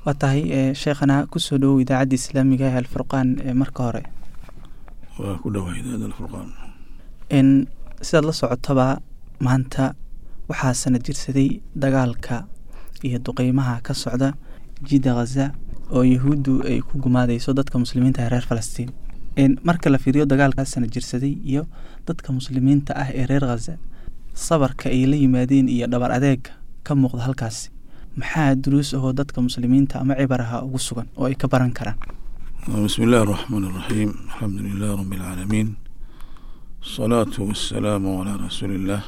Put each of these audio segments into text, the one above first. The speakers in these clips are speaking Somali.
waa tahay sheekhana kusoo dhowow idaacadda islaamiga ee alfurqaan marka hore waa ku dhowaa idaacadda alfurqaan n sidaad la socotaba maanta waxaa sana jirsaday dagaalka iyo duqeymaha ka socda jidda khaza oo yahuuddu ay ku gumaadeyso dadka muslimiinta ee reer falastiin marka la fiiriyo dagaalkaa sana jirsaday iyo dadka muslimiinta ah ee reer khaza sabarka ay la yimaadeen iyo dhabar adeega ka muuqda halkaasi maxaa duruus ahoo dadka muslimiinta ama cibaraha ugu sugan oo ay ka baran karaan bismi illahi araxmaan araxiim alxamdu lilah rabi alcaalamiin asalaatu wasalaamu calaa rasuuli illah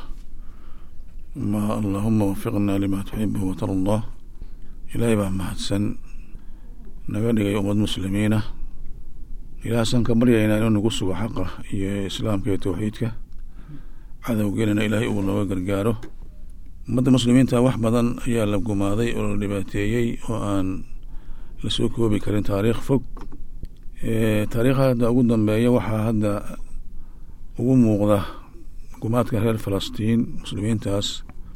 ma allahuma wafiqna lima tuxibu watardah ilaahay baa mahadsan naga dhigay ummad muslimiina ilaahasaan ka baryaynaa inuu nagu sugo xaqa iyo islaamka iyo towxiidka cadowgeenana ilaahay uu nooga gargaaro ummadda muslimiinta wax badan ayaa la gumaaday oo la dhibaateeyey oo aan lasoo koobi karin taariikh fog taariikha hadda ugu dambeeya waxaa hadda ugu muuqda gumaadka reer falastiin muslimiintaas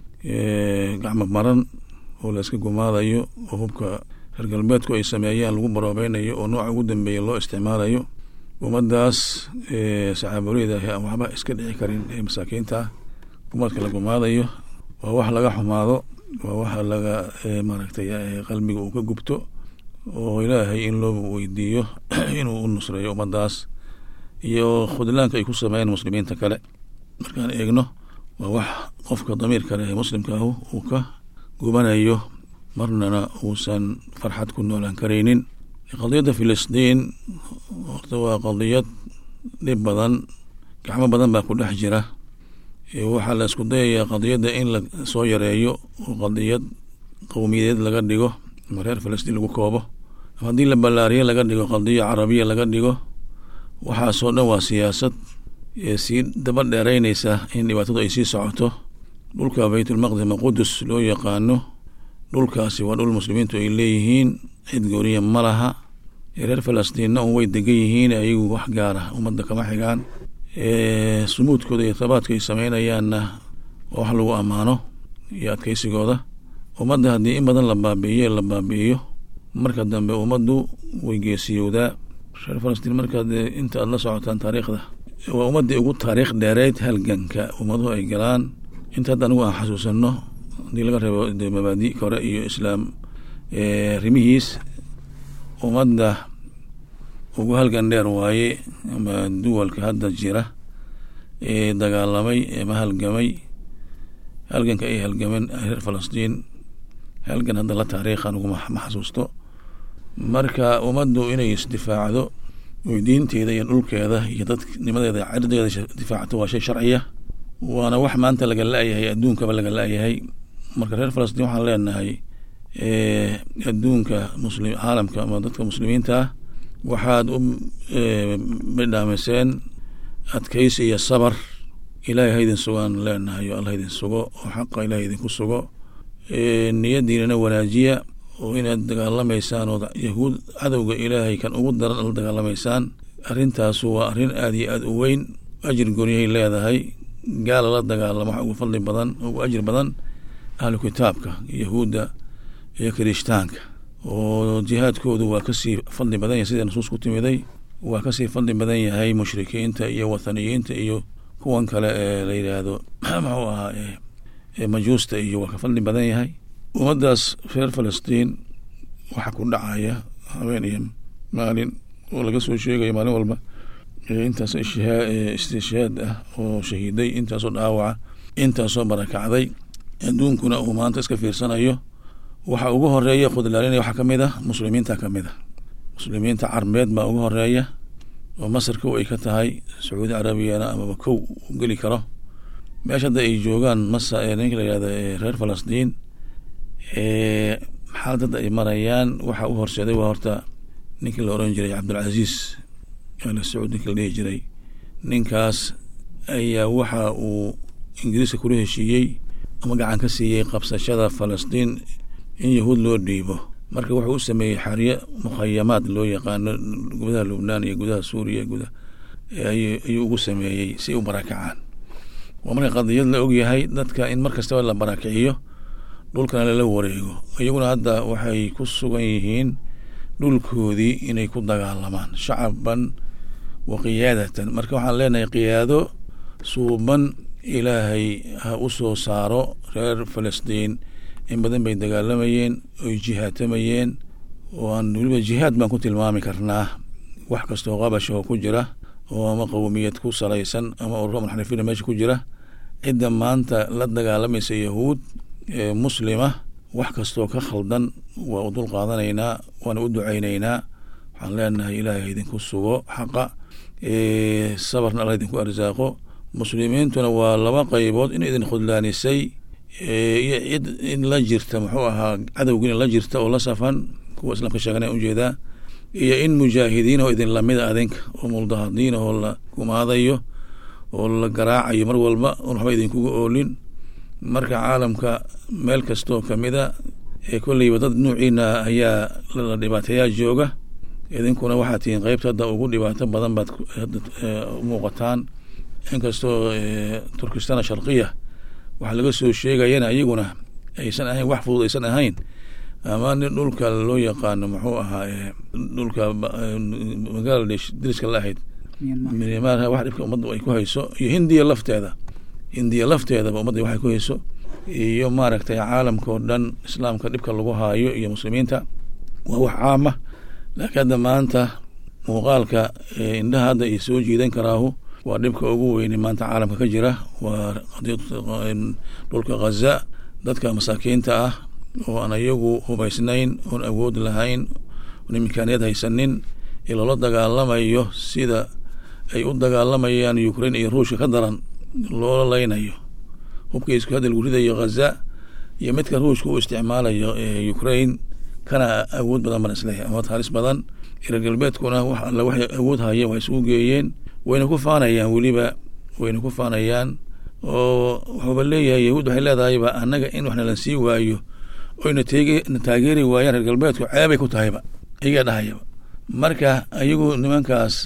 gacmo maran oo la iska gumaadayo oo hubka reer galbeedku ay sameeyaan lagu baroobeynayo oo nooca ugu dambeeya loo isticmaalayo ummaddaas saxaaboleyda ah aan waxba iska dhici karin ee masaakiinta ah gumaadka la gumaadayo waa wax laga xumaado waa wax laga maaragtay qalbiga uu ka gubto oo ilaahay in loo weydiiyo inuu u nusreeyo ummaddaas iyo khudlaanka ay ku sameeyeen muslimiinta kale markaan eegno waa wax qofka damiir kale ee muslimka ahu uu ka gubanayo marnana uusan farxad ku noolaan karaynin qadiyadda filistiin horta waa qadiyad dhib badan gacmo badan baa ku dhex jira waxaa la isku dayayaa qadiyadda in la soo yareeyo oo qadiyad qowmiyadeed laga dhigo ama reer filistiin lagu koobo ama haddii la ballaariyo laga dhigo qadiya carabiya laga dhigo waxaasoo dhan waa siyaasad sii daba dheereyneysa in dhibaatadu ay sii socoto dhulka baytulmaqdis ama qudus loo yaqaano dhulkaasi waa dhul muslimiintu ay leeyihiin cid gooniya ma laha reer falastiinna un way degan yihiin ayagu wax gaara ummadda kama xigaan sumuudkooda iyo tabaadka ay sameynayaanna waa wax lagu ammaano iyo adkeysigooda ummadda haddii in badan la baabi'iyo la baabi'iyo marka dambe ummaddu way geesiyowdaa reer falastiin markaad inta aad la socotaan taariikhda waa ummaddii ugu taariikh dheereyd halganka ummaduhu ay galaan inta hadda anigu aan xasuusanno haddii laga reebo de mabaadi kore iyo islaam rimihiis ummadda ugu halgan dheer waaye ama duwalka hadda jira ee dagaalamay ama halgamay halganka ay halgameen reer falastiin halgan hadda la taariikhan uguma ma xasuusto marka ummaddu inay isdifaacdo oy diinteeda iyo dhulkeeda iyo dadnimadeeda cirdeeda difaacato waa shay sharciya waana wax maanta laga la-yahay adduunkaba laga la-yahay marka reer falastiin waxaan leenahay adduunka muslim caalamka ama dadka muslimiinta ah waxaad u midhaamiseen adkeysi iyo sabar ilaahay haydin sugaan leenahay o alla haydin sugo oo xaqa ilahay idinku sugo niyadiinana wanaajiya oo inaad dagaalamaysaan oo yahuud cadowga ilaahay kan ugu daran la dagaalamaysaan arrintaasu waa arrin aada iyo aada u weyn ajir goonyahay leedahay gaala la dagaalamo wax ugu fadli badan ugu ajir badan ahlu kitaabka yahuudda iyo kirishtaanka oo jihaadkoodu waa kasii fadli badan yahay sida nusuus ku timiday waa kasii fadli badan yahay mushrikiinta iyo wathaniyiinta iyo kuwan kale ee la yidhaahdo muxuu ahaa majuusta iyo waa ka fadli badan yahay ummaddaas reer falastiin waxa ku dhacaya habeen iyo maalin oo laga soo sheegayo maalin walba intaas istishaad ah oo shahiiday intaasoo dhaawaca intaasoo barakacday adduunkuna uu maanta iska fiirsanayo waxa ugu horeeya khudlaalinaya waxaa kamid ah muslimiinta kamid a muslimiinta carbeed baa ugu horeeya oo masar kow ay ka tahay sacuudi carabiyana amaba kow u geli karo meesha hadda ay joogaan masa ee ninka la yihahda reer falastiin xaalad hadda ay marayaan waxa u horseeday waa horta ninkii la oran jiray cabdulcaziis al sacuud ninki la dhihi jiray ninkaas ayaa waxa uu ingiriiska kula heshiiyey ama gacan ka siiyey qabsashada falastiin in yahuud loo dhiibo marka wuxuu u sameeyey xaryo mukhayamaad loo yaqaano gudaha lubnaan iyo gudaha suuriya guda ayuu ugu sameeyey si u barakacaan waa marka qadiyad la ogyahay dadka in mar kastaba la barakiciyo dhulkana lala wareego iyaguna hadda waxay ku sugan yihiin dhulkoodii inay ku dagaalamaan shacaban wa qiyaadatan marka waxaan leenahay qiyaado suuban ilaahay ha u soo saaro reer falastiin in badan bay dagaalamayeen oy jihaatamayeen oo aan weliba jihaad baan ku tilmaami karnaa wax kastoo qabasha oo ku jira oo ama qowmiyad ku salaysan ama ururo munxarifiina meesha ku jira cidda maanta la dagaalamaysa yahuud ee muslima wax kastoo ka khaldan waa u dul qaadanaynaa waana u ducaynaynaa waxaan leenahay ilaahay idinku sugo xaqa sabarna alla idinku arsaaqo muslimiintuna waa laba qaybood in idin khudlaanisay iyo cid in la jirta muxuu ahaa cadowgiina la jirta oo la safan kuwa islaamka sheeganaya ujeedaa iyo in mujaahidiin oo idin lamida adinka oo muldahadiin oo la gumaadayo oo la garaacayo mar walba oon waxba idinkuga oolin marka caalamka meel kastoo kamida ee kolleyba dad nuuciina ayaa la dhibaateeyaa jooga idinkuna waxaad tihiin qeybta hadda ugu dhibaato badan baad umuuqataan inkastoo turkistana sharqiya waxaa laga soo sheegayana iyaguna aysan ahayn wax fudud aysan ahayn ama nin dhulka loo yaqaano muxuu ahaa dhulka bangaladesh dariska la ahayd myanmar wax dhibka ummadda ay ku hayso iyo hindiya lafteeda hindiya lafteedaba ummadda waxay ku hayso iyo maaragtay caalamka oo dhan islaamka dhibka lagu haayo iyo muslimiinta waa wax caama laakiin hadda maanta muuqaalka indhaha hadda ay soo jiidan karaahu waa dhibka ugu weyne maanta caalamka ka jira waa dhulka ghaza dadka masaakiinta ah oo aan iyagu hubaysnayn oon awood lahayn oon imkaaniyad haysanin ee loola dagaalamayo sida ay u dagaalamayaan ukraine iyo ruushka ka daran loola leynayo hubka isku hadda lagu ridayo ghaza iyo midka ruushka u isticmaalayo ukraine kana awood badan baan isleeyahay amood halis badan reer galbeedkuna wax alle waxay awood haya waa isugu geeyeen wayna ku faanayaan weliba wayna ku faanayaan oo wuxuuba leeyahay yahuud waxay leedahayba annaga in wax nalan sii waayo oyna tege na taageeri waayaan reer galbeedku ceebay ku tahayba iyagaa dhahayaba marka ayagu nimankaas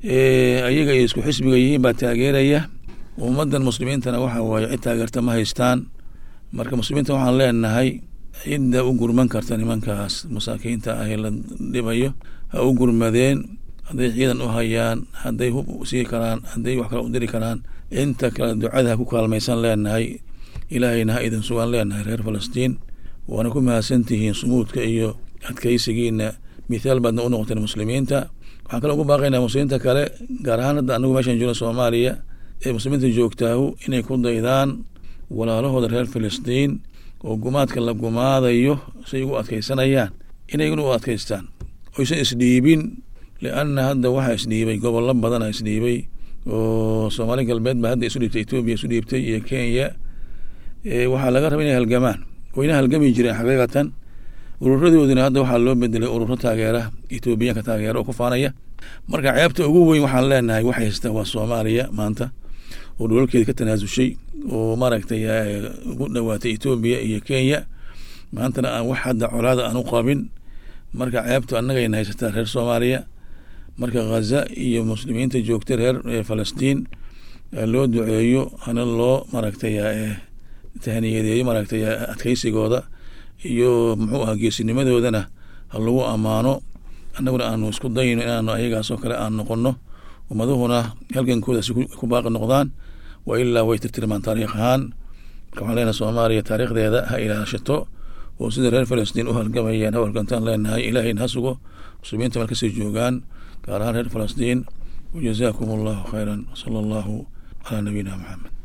ayaga ay isku xisbiga yihiin baa taageeraya ummaddan muslimiintana waxa waaye cid taageerta ma haystaan marka muslimiinta waxaan leenahay cidda u gurman karta nimankaas masaakiinta ah ee la dhibayo ha u gurmadeen hadday ciidan u hayaan hadday hub sii karaan hadday wax kale u diri karaan inta kale ducada ha ku kaalmaysan leenahay ilaahayna ha idin sugan leenahay reer falastiin waana ku mahadsantihiin sumuudka iyo adkaysigiina mithaal baadna u noqoteen muslimiinta waxaan kale ugu baaqaynaa muslimiinta kale gaar ahaan hadda anagu meeshaan joogna soomaaliya ee muslimiinta joogtaahu inay ku daydaan walaalahooda reer filistiin oo gumaadka la gumaadayo say ugu adkaysanayaan inayguna u adkaystaan oysan isdhiibin lianna hadda waxaa isdhiibay gobollo badana isdhiibay oo soomaali galbeed baa hadda isu dhiibtay etoobiya isu dhiibtay iyo kenya waxaa laga raba inay halgamaan wayna halgami jireen xaqiiqatan ururadoodina hadda waxaa loo bedelay ururo taageera etoobiyaanka taageera oo ku faanaya marka ceebta ugu weyn waxaan leenahay wax haysta waa soomaaliya maanta oo dholalkeeda ka tanaasushay oo maaragtay ugu dhawaatay etoobiya iyo kenya maantana aan wax hadda colaada aan u qabin marka ceebtu annagayna haysataa reer soomaaliya marka ghaza iyo muslimiinta joogta reer falastiin loo duceeyo hana loo maaragtay tahniyadeeyo maaragtay adkaysigooda iyo muxuu aha geesinimadoodana ha lagu ammaano annaguna aanu isku dayno inaanu ayagaasoo kale aan noqono ummaduhuna halgankooda si ku baaqi noqdaan wa ilaa way tirtirmaan taariikh ahaan marka waxaan leenahay soomaaliya taariikhdeeda ha ilaashato oo sida reer falastiin u halgamayaan ha halgantaan leenahay ilaahayna ha sugo muslimiinta meel kasii joogaan gaar ahaan reer falastiin wajazaakum allahu khayran sala allahu calaa nabiyina maxamed